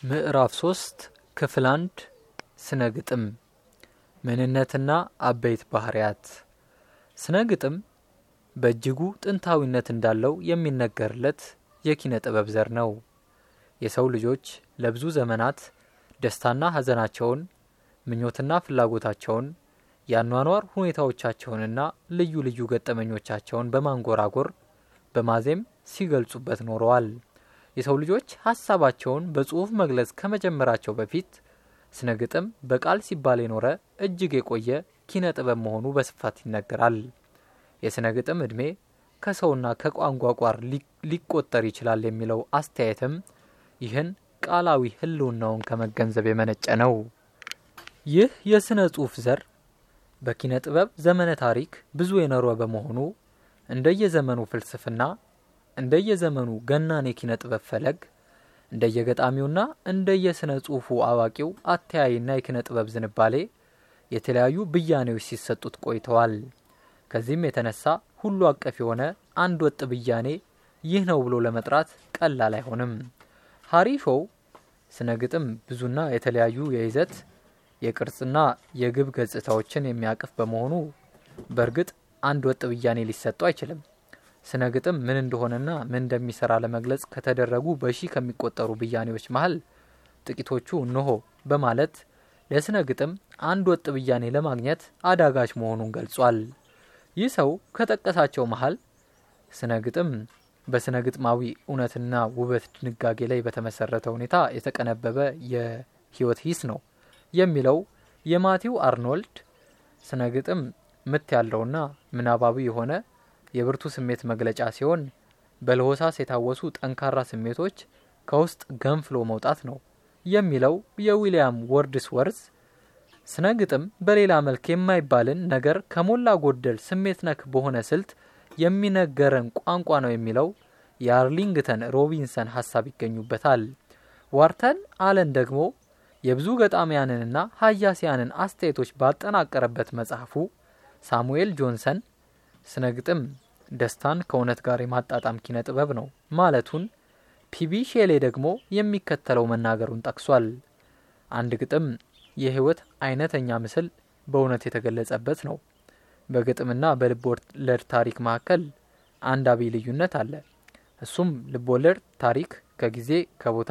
ምዕራፍ ሶስት ክፍል አንድ ስነ ግጥም ምንነትና አበይት ባህርያት ስነ ግጥም በእጅጉ ጥንታዊነት እንዳለው የሚነገርለት የኪነ ጥበብ ዘር ነው። የሰው ልጆች ለብዙ ዘመናት ደስታና ሐዘናቸውን፣ ምኞትና ፍላጎታቸውን፣ የአኗኗር ሁኔታዎቻቸውንና ልዩ ልዩ ገጠመኞቻቸውን በማንጎራጎር በማዜም ሲገልጹበት ኖረዋል። የሰው ልጆች ሀሳባቸውን በጽሑፍ መግለጽ ከመጀመራቸው በፊት ስነ ግጥም በቃል ሲባል የኖረ እጅግ የቆየ ኪነ ጥበብ መሆኑ በስፋት ይነገራል። የስነ ግጥም ዕድሜ ከሰውና ከቋንቋ ቋር ሊቆጠር ይችላል የሚለው አስተያየትም ይህን ቃላዊ ሕልውናውን ከመገንዘብ የመነጨ ነው። ይህ የስነ ጽሑፍ ዘር በኪነ ጥበብ ዘመነ ታሪክ ብዙ የኖረ በመሆኑ እንደየዘመኑ ፍልስፍና እንደየዘመኑ ገናን የኪነ ጥበብ ፈለግ እንደየገጣሚውና እንደየስነ ጽሑፉ አዋቂው አተያይና የኪነ ጥበብ ዝንባሌ የተለያዩ ብያኔዎች ሲሰጡት ቆይተዋል። ከዚህም የተነሳ ሁሉ አቀፍ የሆነ አንድ ወጥ ብያኔ ይህ ነው ብሎ ለመጥራት ቀላል አይሆንም። ሀሪ ሾው ስነ ግጥም ብዙና የተለያዩ የይዘት የቅርጽና የግብ ገጽታዎችን የሚያቅፍ በመሆኑ በእርግጥ አንድ ወጥ ብያኔ ሊሰጠው አይችልም። ስነ ግጥም ምን እንደሆነና ምን እንደሚሰራ ለመግለጽ ከተደረጉ በሺህ ከሚቆጠሩ ብያኔዎች መሀል ጥቂቶቹ እንሆ በማለት ለስነ ግጥም አንድ ወጥ ብያኔ ለማግኘት አዳጋች መሆኑን ገልጿል። ይህ ሰው ከጠቀሳቸው መሀል ስነ ግጥም በስነ ግጥማዊ እውነትና ውበት ድንጋጌ ላይ በተመሰረተ ሁኔታ የተቀነበበ የህይወት ሂስ ነው የሚለው የማቲው አርኖልድ ስነ ግጥም ምት ያለውና ምናባዊ የሆነ የብርቱ ስሜት መግለጫ ሲሆን በለሆሳስ የታወሱ ጠንካራ ስሜቶች ከውስጥ ገንፍሎ መውጣት ነው የሚለው የዊሊያም ወርድስ ወርዝ ስነ ግጥም በሌላ መልክ የማይባልን ነገር ከሞላ ጎደል ስሜት ነክ በሆነ ስልት የሚነገረን ቋንቋ ነው የሚለው የአርሊንግተን ሮቢንሰን ሀሳብ ይገኙበታል። ዋርተን አለን ደግሞ የብዙ ገጣሚያንንና ሀያሲያንን አስተያየቶች ባጠናቀረበት መጽሐፉ ሳሙኤል ጆንሰን ስነ ግጥም ደስታን ከእውነት ጋር የማጣጣም ኪነ ጥበብ ነው ማለቱን፣ ፒቢ ሼሌ ደግሞ የሚከተለው መናገሩን ጠቅሷል። አንድ ግጥም የህይወት አይነተኛ ምስል በእውነት የተገለጸበት ነው። በግጥምና በልብ ወለድ ታሪክ መካከል አንድ አብይ ልዩነት አለ። እሱም ልብ ወለድ ታሪክ ከጊዜ ከቦታ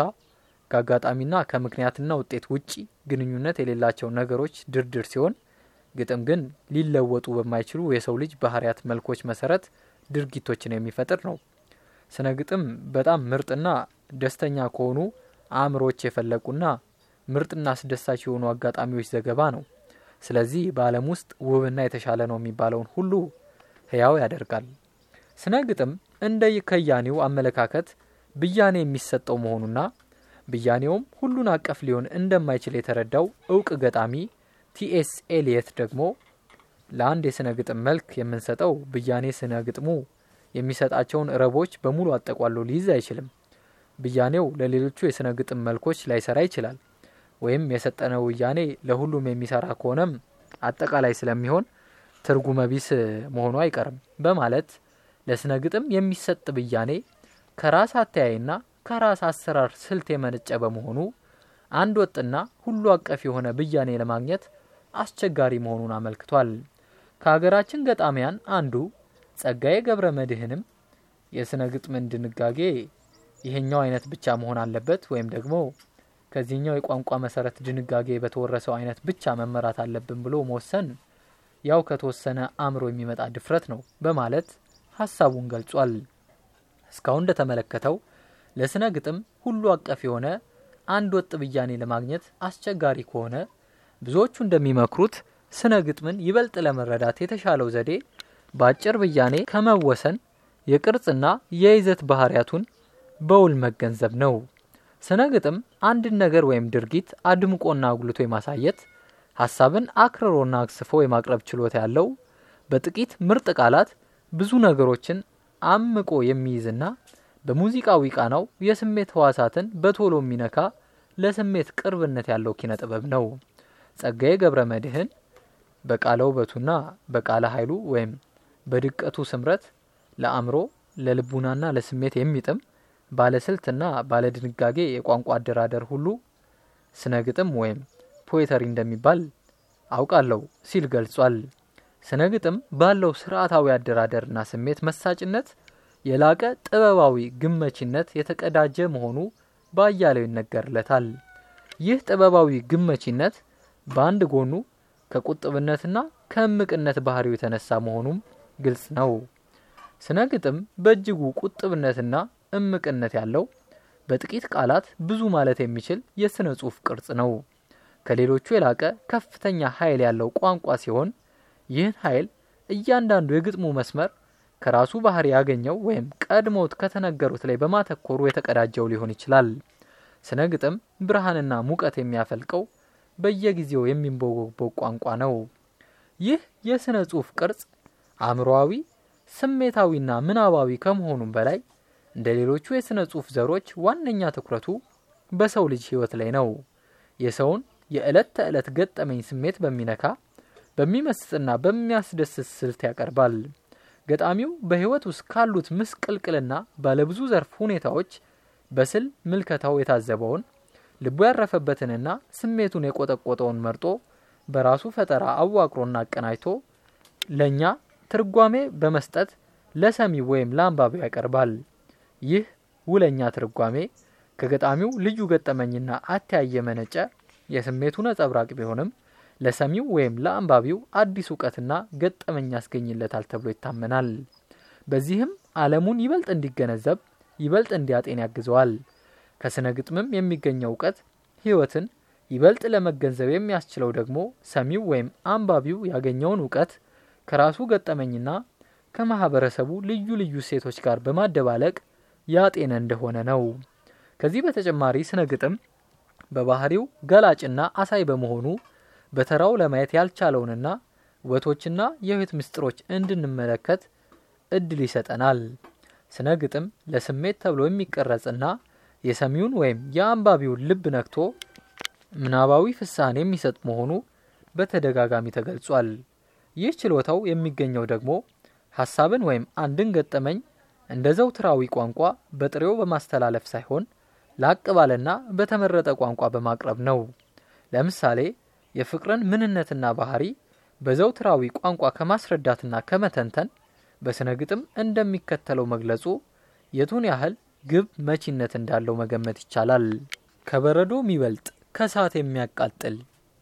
ከአጋጣሚና ከምክንያትና ውጤት ውጪ ግንኙነት የሌላቸው ነገሮች ድርድር ሲሆን ግጥም ግን ሊለወጡ በማይችሉ የሰው ልጅ ባህሪያት መልኮች መሰረት ድርጊቶችን የሚፈጥር ነው። ስነ ግጥም በጣም ምርጥና ደስተኛ ከሆኑ አእምሮች የፈለቁና ምርጥና አስደሳች የሆኑ አጋጣሚዎች ዘገባ ነው። ስለዚህ በዓለም ውስጥ ውብና የተሻለ ነው የሚባለውን ሁሉ ህያው ያደርጋል። ስነ ግጥም እንደ ከያኔው አመለካከት ብያኔ የሚሰጠው መሆኑና ብያኔውም ሁሉን አቀፍ ሊሆን እንደማይችል የተረዳው እውቅ ገጣሚ ቲኤስ ኤሊየት ደግሞ ለአንድ የስነ ግጥም መልክ የምንሰጠው ብያኔ ስነ ግጥሙ የሚሰጣቸውን ረቦች በሙሉ አጠቋሎ ሊይዝ አይችልም። ብያኔው ለሌሎቹ የስነ ግጥም መልኮች ላይሰራ ይችላል። ወይም የሰጠነው ብያኔ ለሁሉም የሚሰራ ከሆነም አጠቃላይ ስለሚሆን ትርጉመ ቢስ መሆኑ አይቀርም በማለት ለስነ ግጥም የሚሰጥ ብያኔ ከራስ አተያይና ከራስ አሰራር ስልት የመነጨ በመሆኑ አንድ ወጥና ሁሉ አቀፍ የሆነ ብያኔ ለማግኘት አስቸጋሪ መሆኑን አመልክቷል። ከሀገራችን ገጣሚያን አንዱ ጸጋዬ ገብረ መድኅንም የስነ ግጥምን ድንጋጌ ይሄኛው አይነት ብቻ መሆን አለበት ወይም ደግሞ ከዚህኛው የቋንቋ መሰረት ድንጋጌ በተወረሰው አይነት ብቻ መመራት አለብን ብሎ መወሰን ያው ከተወሰነ አእምሮ የሚመጣ ድፍረት ነው በማለት ሀሳቡን ገልጿል። እስካሁን እንደተመለከተው ለስነ ግጥም ሁሉ አቀፍ የሆነ አንድ ወጥ ብያኔ ለማግኘት አስቸጋሪ ከሆነ ብዙዎቹ እንደሚመክሩት ስነ ግጥምን ይበልጥ ለመረዳት የተሻለው ዘዴ በአጭር ብያኔ ከመወሰን የቅርጽና የይዘት ባህሪያቱን በውል መገንዘብ ነው። ስነ ግጥም አንድን ነገር ወይም ድርጊት አድምቆና አጉልቶ የማሳየት ሀሳብን አክርሮና አክስፎ የማቅረብ ችሎታ ያለው በጥቂት ምርጥ ቃላት ብዙ ነገሮችን አምቆ የሚይዝና በሙዚቃዊ ቃናው የስሜት ህዋሳትን በቶሎ የሚነካ ለስሜት ቅርብነት ያለው ኪነ ጥበብ ነው። ጸጋዬ ገብረ መድኅን በቃለ ውበቱና በቃለ ኃይሉ ወይም በድቀቱ ስምረት ለአእምሮ ለልቡናና ለስሜት የሚጥም ባለስልትና ባለድንጋጌ የቋንቋ አደራደር ሁሉ ስነ ግጥም ወይም ፖኤተሪ እንደሚባል አውቃለሁ ሲል ገልጿል። ስነ ግጥም ባለው ስርዓታዊ አደራደርና ስሜት መሳጭነት የላቀ ጥበባዊ ግመቺነት የተቀዳጀ መሆኑ በአያሌው ይነገርለታል። ይህ ጥበባዊ ግመቺነት በአንድ ጎኑ ከቁጥብነትና ከእምቅነት ባህሪው የተነሳ መሆኑም ግልጽ ነው። ስነ ግጥም በእጅጉ ቁጥብነትና እምቅነት ያለው በጥቂት ቃላት ብዙ ማለት የሚችል የስነ ጽሑፍ ቅርጽ ነው። ከሌሎቹ የላቀ ከፍተኛ ኃይል ያለው ቋንቋ ሲሆን ይህን ኃይል እያንዳንዱ የግጥሙ መስመር ከራሱ ባህሪ ያገኘው ወይም ቀድሞት ከተነገሩት ላይ በማተኮሩ የተቀዳጀው ሊሆን ይችላል። ስነ ግጥም ብርሃንና ሙቀት የሚያፈልቀው በየጊዜው የሚንቦገቦግ ቋንቋ ነው። ይህ የስነ ጽሑፍ ቅርጽ አእምሮአዊ፣ ስሜታዊና ምናባዊ ከመሆኑም በላይ እንደ ሌሎቹ የስነ ጽሑፍ ዘሮች ዋነኛ ትኩረቱ በሰው ልጅ ሕይወት ላይ ነው። የሰውን የዕለት ተዕለት ገጠመኝ ስሜት በሚነካ በሚመስጥና በሚያስደስት ስልት ያቀርባል። ገጣሚው በሕይወት ውስጥ ካሉት ምስቅልቅልና ባለብዙ ዘርፍ ሁኔታዎች በስል ምልከታው የታዘበውን ልቡ ያረፈበትንና ስሜቱን የቆጠቆጠውን መርጦ በራሱ ፈጠራ አዋቅሮና አቀናጅቶ ለእኛ ትርጓሜ በመስጠት ለሰሚው ወይም ለአንባቢው ያቀርባል። ይህ ውለኛ ትርጓሜ ከገጣሚው ልዩ ገጠመኝና አተያይ የመነጨ የስሜቱ ነጸብራቅ ቢሆንም ለሰሚው ወይም ለአንባቢው አዲስ እውቀትና ገጠመኝ ያስገኝለታል ተብሎ ይታመናል። በዚህም ዓለሙን ይበልጥ እንዲገነዘብ ይበልጥ እንዲያጤን ያግዘዋል። ከስነ ግጥምም የሚገኘው እውቀት ሕይወትን ይበልጥ ለመገንዘብ የሚያስችለው ደግሞ ሰሚው ወይም አንባቢው ያገኘውን እውቀት ከራሱ ገጠመኝና ከማህበረሰቡ ልዩ ልዩ እሴቶች ጋር በማደባለቅ ያጤነ እንደሆነ ነው። ከዚህ በተጨማሪ ስነ ግጥም በባህሪው ገላጭና አሳይ በመሆኑ በተራው ለማየት ያልቻለውንና ውበቶችና የሕይወት ምስጢሮች እንድንመለከት እድል ይሰጠናል። ስነ ግጥም ለስሜት ተብሎ የሚቀረጽና የሰሚውን ወይም የአንባቢውን ልብ ነክቶ ምናባዊ ፍስሐን የሚሰጥ መሆኑ በተደጋጋሚ ተገልጿል። ይህ ችሎታው የሚገኘው ደግሞ ሀሳብን ወይም አንድን ገጠመኝ እንደ ዘውትራዊ ቋንቋ በጥሬው በማስተላለፍ ሳይሆን ላቅ ባለና በተመረጠ ቋንቋ በማቅረብ ነው። ለምሳሌ የፍቅርን ምንነትና ባህሪ በዘውትራዊ ቋንቋ ከማስረዳትና ከመተንተን በስነ ግጥም እንደሚከተለው መግለጹ የቱን ያህል ግብ መቺነት እንዳለው መገመት ይቻላል። ከበረዶ የሚበልጥ ከእሳት የሚያቃጥል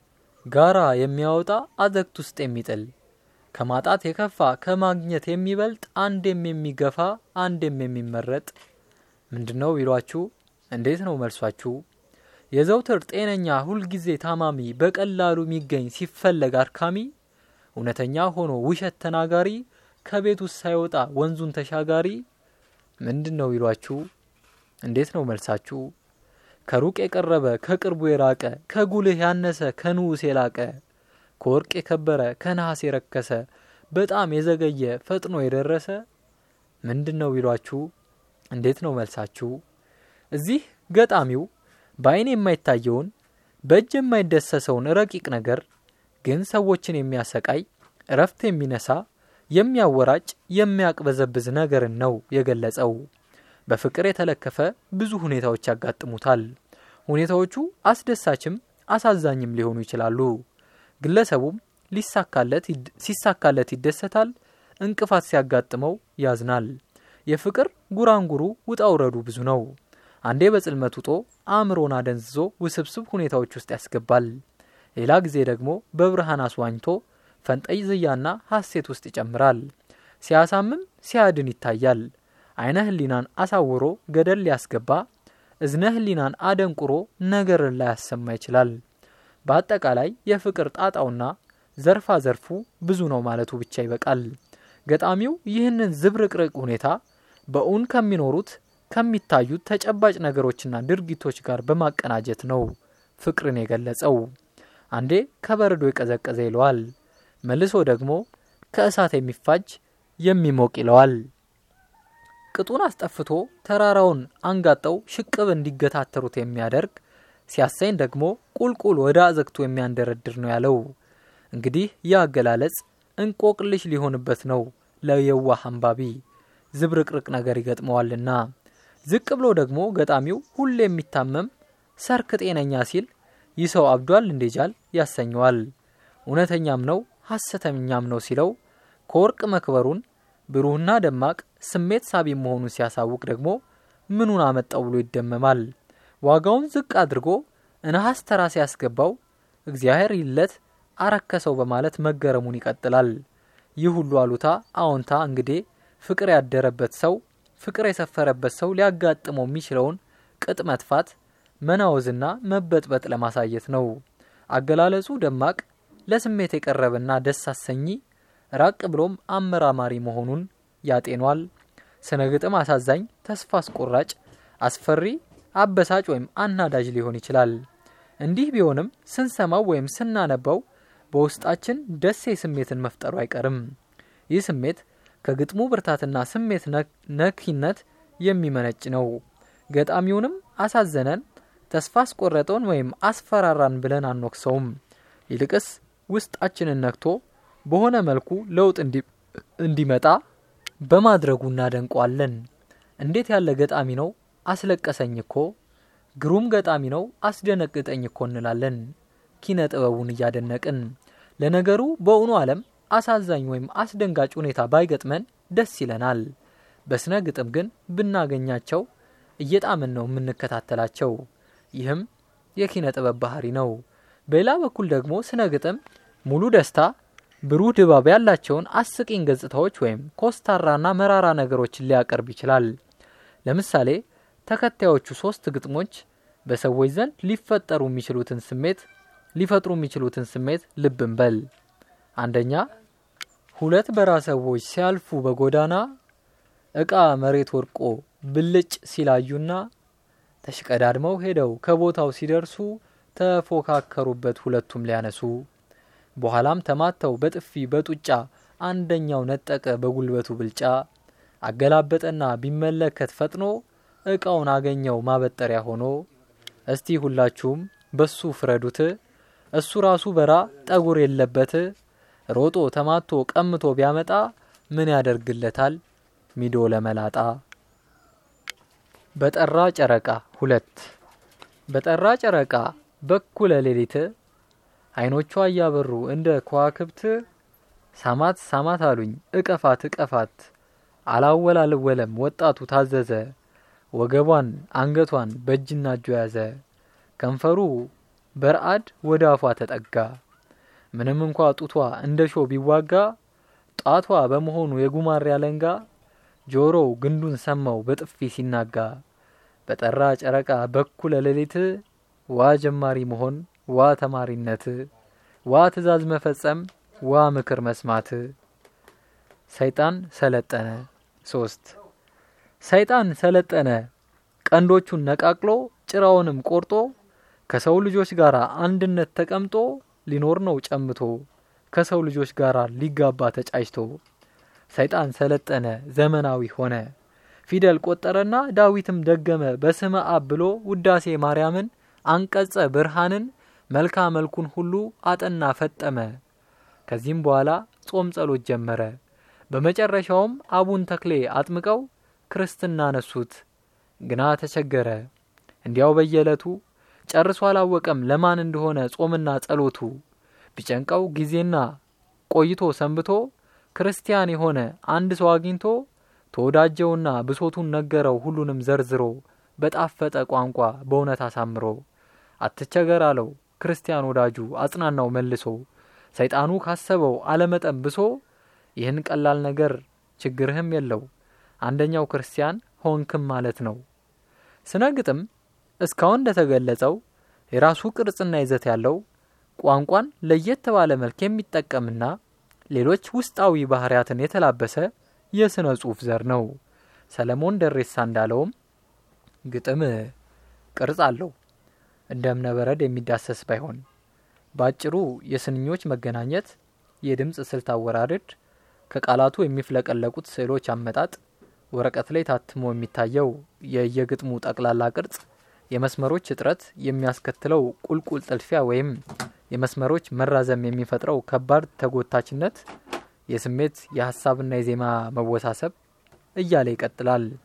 ጋራ የሚያወጣ አዘግት ውስጥ የሚጥል ከማጣት የከፋ ከማግኘት የሚበልጥ አንዴም የሚገፋ አንዴም የሚመረጥ ምንድን ነው ቢሏችሁ እንዴት ነው መልሷችሁ? የዘውትር ጤነኛ ሁልጊዜ ታማሚ በቀላሉ የሚገኝ ሲፈለግ አድካሚ እውነተኛ ሆኖ ውሸት ተናጋሪ ከቤት ውስጥ ሳይወጣ ወንዙን ተሻጋሪ ምንድን ነው ቢሏችሁ እንዴት ነው መልሳችሁ? ከሩቅ የቀረበ ከቅርቡ የራቀ ከጉልህ ያነሰ ከንዑስ የላቀ ከወርቅ የከበረ ከነሐስ የረከሰ በጣም የዘገየ ፈጥኖ የደረሰ ምንድን ነው ቢሏችሁ እንዴት ነው መልሳችሁ? እዚህ ገጣሚው በዓይን የማይታየውን በእጅ የማይደሰሰውን ረቂቅ ነገር ግን ሰዎችን የሚያሰቃይ እረፍት የሚነሳ የሚያወራጭ የሚያቅበዘብዝ ነገርን ነው የገለጸው። በፍቅር የተለከፈ ብዙ ሁኔታዎች ያጋጥሙታል። ሁኔታዎቹ አስደሳችም አሳዛኝም ሊሆኑ ይችላሉ። ግለሰቡም ሲሳካለት ይደሰታል፣ እንቅፋት ሲያጋጥመው ያዝናል። የፍቅር ጉራንጉሩ ውጣ ውረዱ ብዙ ነው። አንዴ በጽልመት ውጦ አእምሮን አደንዝዞ ውስብስብ ሁኔታዎች ውስጥ ያስገባል። ሌላ ጊዜ ደግሞ በብርሃን አስዋኝቶ ፈንጠዝያና ሐሴት ውስጥ ይጨምራል። ሲያሳምም ሲያድን ይታያል። አይነ ህሊናን አሳውሮ ገደል ሊያስገባ፣ እዝነ ህሊናን አደንቁሮ ነገርን ላያሰማ ይችላል። በአጠቃላይ የፍቅር ጣጣውና ዘርፋ ዘርፉ ብዙ ነው ማለቱ ብቻ ይበቃል። ገጣሚው ይህንን ዝብርቅርቅ ሁኔታ በእውን ከሚኖሩት ከሚታዩት ተጨባጭ ነገሮችና ድርጊቶች ጋር በማቀናጀት ነው ፍቅርን የገለጸው። አንዴ ከበረዶ የቀዘቀዘ ይለዋል፣ መልሶ ደግሞ ከእሳት የሚፋጅ የሚሞቅ ይለዋል። ቅጡን አስጠፍቶ ተራራውን አንጋጠው ሽቅብ እንዲገታተሩት የሚያደርግ ሲያሰኝ ደግሞ ቁልቁል ወደ አዘግቶ የሚያንደረድር ነው ያለው። እንግዲህ ይህ አገላለጽ እንቆቅልሽ ሊሆንበት ነው ለየዋህ አንባቢ ዝብርቅርቅ ነገር ይገጥመዋልና። ዝቅ ብሎ ደግሞ ገጣሚው ሁሌ የሚታመም ሰርክ ጤነኛ ሲል ይህ ሰው አብዷል እንዴጃል ያሰኘዋል። እውነተኛም ነው ሐሰተኛም ነው ሲለው ከወርቅ መክበሩን ብሩህና ደማቅ ስሜት ሳቢ መሆኑን ሲያሳውቅ ደግሞ ምኑን አመጣው ብሎ ይደመማል። ዋጋውን ዝቅ አድርጎ ነሐስ ተራ ሲያስገባው እግዚአብሔር ይለት አረከሰው በማለት መገረሙን ይቀጥላል። ይህ ሁሉ አሉታ አዎንታ እንግዲህ ፍቅር ያደረበት ሰው ፍቅር የሰፈረበት ሰው ሊያጋጥመው የሚችለውን ቅጥ መጥፋት መናወዝና መበጥበጥ ለማሳየት ነው። አገላለጹ ደማቅ ለስሜት የቀረበና ደስ አሰኚ ራቅ ብሎም አመራማሪ መሆኑን ያጤኗል። ስነ ግጥም አሳዛኝ፣ ተስፋ አስቆራጭ፣ አስፈሪ፣ አበሳጭ ወይም አናዳጅ ሊሆን ይችላል። እንዲህ ቢሆንም ስንሰማው ወይም ስናነባው በውስጣችን ደሴ ስሜትን መፍጠሩ አይቀርም። ይህ ስሜት ከግጥሙ ብርታትና ስሜት ነኪነት የሚመነጭ ነው። ገጣሚውንም አሳዘነን፣ ተስፋ አስቆረጠውን ወይም አስፈራራን ብለን አንወቅሰውም። ይልቅስ ውስጣችንን ነክቶ በሆነ መልኩ ለውጥ እንዲመጣ በማድረጉ እናደንቋለን። እንዴት ያለ ገጣሚ ነው! አስለቀሰኝ እኮ። ግሩም ገጣሚ ነው! አስደነግጠኝ እኮ እንላለን ኪነ ጥበቡን እያደነቅን። ለነገሩ በእውኑ ዓለም አሳዛኝ ወይም አስደንጋጭ ሁኔታ ባይገጥመን ደስ ይለናል። በስነ ግጥም ግን ብናገኛቸው እየጣምን ነው የምንከታተላቸው። ይህም የኪነ ጥበብ ባህሪ ነው። በሌላ በኩል ደግሞ ስነ ግጥም ሙሉ ደስታ፣ ብሩህ ድባብ ያላቸውን አስቂኝ ገጽታዎች ወይም ኮስታራና መራራ ነገሮችን ሊያቀርብ ይችላል። ለምሳሌ ተከታዮቹ ሶስት ግጥሞች በሰዎች ዘንድ ሊፈጠሩ የሚችሉትን ስሜት ሊፈጥሩ የሚችሉትን ስሜት ልብ እንበል። አንደኛ ሁለት በራ ሰዎች ሲያልፉ በጎዳና እቃ መሬት ወድቆ ብልጭ ሲላዩና ተሽቀዳድመው ሄደው ከቦታው ሲደርሱ ተፎካከሩበት ሁለቱም ሊያነሱ። በኋላም ተማተው በጥፊ በጡጫ አንደኛው ነጠቀ በጉልበቱ ብልጫ። አገላበጠና ቢመለከት ፈጥኖ እቃውን አገኘው ማበጠሪያ ሆኖ። እስቲ ሁላችሁም በሱ ፍረዱት፣ እሱ ራሱ በራ ጠጉር የለበት ሮጦ ተማቶ ቀምቶ ቢያመጣ ምን ያደርግለታል ሚዶ ለመላጣ። በጠራ ጨረቃ ሁለት በጠራ ጨረቃ በኩለ ሌሊት አይኖቿ እያበሩ እንደ ከዋክብት ሳማት ሳማት አሉኝ እቀፋት እቀፋት አላወላልወለም ወጣቱ ታዘዘ ወገቧን አንገቷን በእጅና እጁ ያዘ ከንፈሩ በርአድ ወደ አፏ ተጠጋ ምንም እንኳ ጡቷ እንደ ሾ ቢዋጋ ጣቷ በመሆኑ የጉማሬ አለንጋ ጆሮው ግንዱን ሰማው በጥፊ ሲናጋ በጠራ ጨረቃ በኩለ ሌሊት ዋ ጀማሪ መሆን ዋ ተማሪነት ዋ ትዕዛዝ መፈጸም ዋ ምክር መስማት። ሰይጣን ሰለጠነ ሶስት ሰይጣን ሰለጠነ ቀንዶቹን ነቃቅሎ ጭራውንም ቆርጦ ከሰው ልጆች ጋር አንድነት ተቀምጦ ሊኖር ነው ጨምቶ ከሰው ልጆች ጋር ሊጋባ ተጫጭቶ። ሰይጣን ሰለጠነ ዘመናዊ ሆነ ፊደል ቆጠረና ዳዊትም ደገመ በስመ አብ ብሎ ውዳሴ ማርያምን አንቀጸ ብርሃንን መልካ መልኩን ሁሉ አጠና ፈጠመ። ከዚህም በኋላ ጾም ጸሎት ጀመረ። በመጨረሻውም አቡን ተክሌ አጥምቀው ክርስትና ነሱት። ግና ተቸገረ። እንዲያው በየዕለቱ ጨርሶ አላወቀም ለማን እንደሆነ ጾምና ጸሎቱ። ቢጨንቀው ጊዜና ቆይቶ ሰንብቶ ክርስቲያን የሆነ አንድ ሰው አግኝቶ ተወዳጀውና ብሶቱን ነገረው ሁሉንም ዘርዝሮ በጣፈጠ ቋንቋ በእውነት አሳምሮ። አትቸገር አለው ክርስቲያን ወዳጁ አጽናናው መልሶ። ሰይጣኑ ካሰበው አለመጠን ብሶ ይህን ቀላል ነገር ችግርህም የለው አንደኛው ክርስቲያን ሆንክም ማለት ነው። ስነ ግጥም እስካሁን እንደተገለጸው የራሱ ቅርጽና ይዘት ያለው ቋንቋን ለየት ባለ መልክ የሚጠቀምና ሌሎች ውስጣዊ ባህሪያትን የተላበሰ የስነ ጽሑፍ ዘር ነው። ሰለሞን ደሬሳ እንዳለውም ግጥም ቅርጽ አለው እንደ እብነበረድ የሚዳሰስ ባይሆን በአጭሩ የስንኞች መገናኘት፣ የድምፅ ስልት አወራረድ፣ ከቃላቱ የሚፍለቀለቁት ስዕሎች አመጣጥ፣ ወረቀት ላይ ታትሞ የሚታየው የየግጥሙ ጠቅላላ ቅርጽ፣ የመስመሮች እጥረት የሚያስከትለው ቁልቁል ጥልፊያ ወይም የመስመሮች መራዘም የሚፈጥረው ከባድ ተጎታችነት፣ የስሜት የሀሳብና የዜማ መወሳሰብ እያለ ይቀጥላል።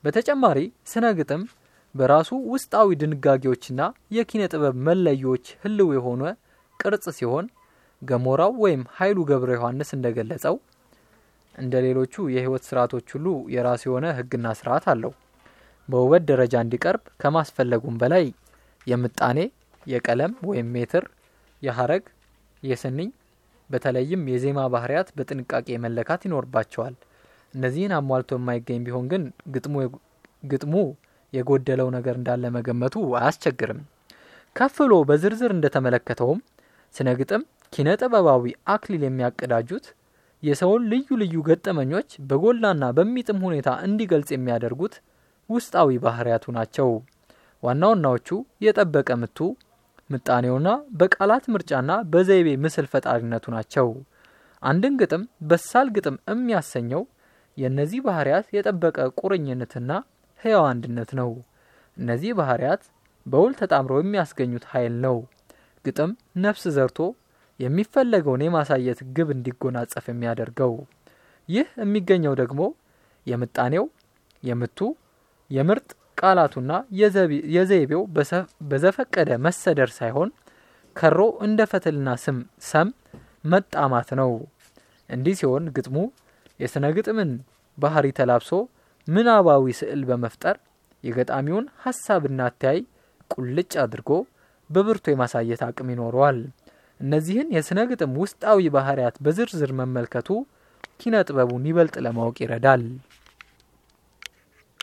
በተጨማሪ ስነ ግጥም በራሱ ውስጣዊ ድንጋጌዎችና የኪነ ጥበብ መለዮች ህልው የሆነ ቅርጽ ሲሆን ገሞራው ወይም ኃይሉ ገብረ ዮሐንስ እንደገለጸው እንደ ሌሎቹ የህይወት ስርዓቶች ሁሉ የራሱ የሆነ ህግና ስርዓት አለው። በውበት ደረጃ እንዲቀርብ ከማስፈለጉም በላይ የምጣኔ፣ የቀለም ወይም ሜትር፣ የሀረግ፣ የስንኝ በተለይም የዜማ ባህሪያት በጥንቃቄ መለካት ይኖርባቸዋል። እነዚህን አሟልቶ የማይገኝ ቢሆን ግን ግጥሙ የጎደለው ነገር እንዳለ መገመቱ አያስቸግርም። ከፍ ብሎ በዝርዝር እንደተመለከተውም ስነ ግጥም ኪነ ጥበባዊ አክሊል የሚያቀዳጁት የሰውን ልዩ ልዩ ገጠመኞች በጎላና በሚጥም ሁኔታ እንዲገልጽ የሚያደርጉት ውስጣዊ ባህሪያቱ ናቸው። ዋና ዋናዎቹ የጠበቀ ምቱ፣ ምጣኔውና በቃላት ምርጫና በዘይቤ ምስል ፈጣሪነቱ ናቸው። አንድን ግጥም በሳል ግጥም የሚያሰኘው የእነዚህ ባህሪያት የጠበቀ ቁርኝነትና ህያው አንድነት ነው። እነዚህ ባህሪያት በውል ተጣምረው የሚያስገኙት ኃይል ነው። ግጥም ነፍስ ዘርቶ የሚፈለገውን የማሳየት ግብ እንዲጎናጸፍ የሚያደርገው። ይህ የሚገኘው ደግሞ የምጣኔው፣ የምቱ፣ የምርጥ ቃላቱና የዘይቤው በዘፈቀደ መሰደር ሳይሆን ከሮ እንደ ፈትልና ስም ሰም መጣማት ነው። እንዲህ ሲሆን ግጥሙ የስነ ግጥምን ባህሪ ተላብሶ ምናባዊ ስዕል በመፍጠር የገጣሚውን ሀሳብና አተያይ ቁልጭ አድርጎ በብርቱ የማሳየት አቅም ይኖረዋል። እነዚህን የስነ ግጥም ውስጣዊ ባህሪያት በዝርዝር መመልከቱ ኪነ ጥበቡን ይበልጥ ለማወቅ ይረዳል።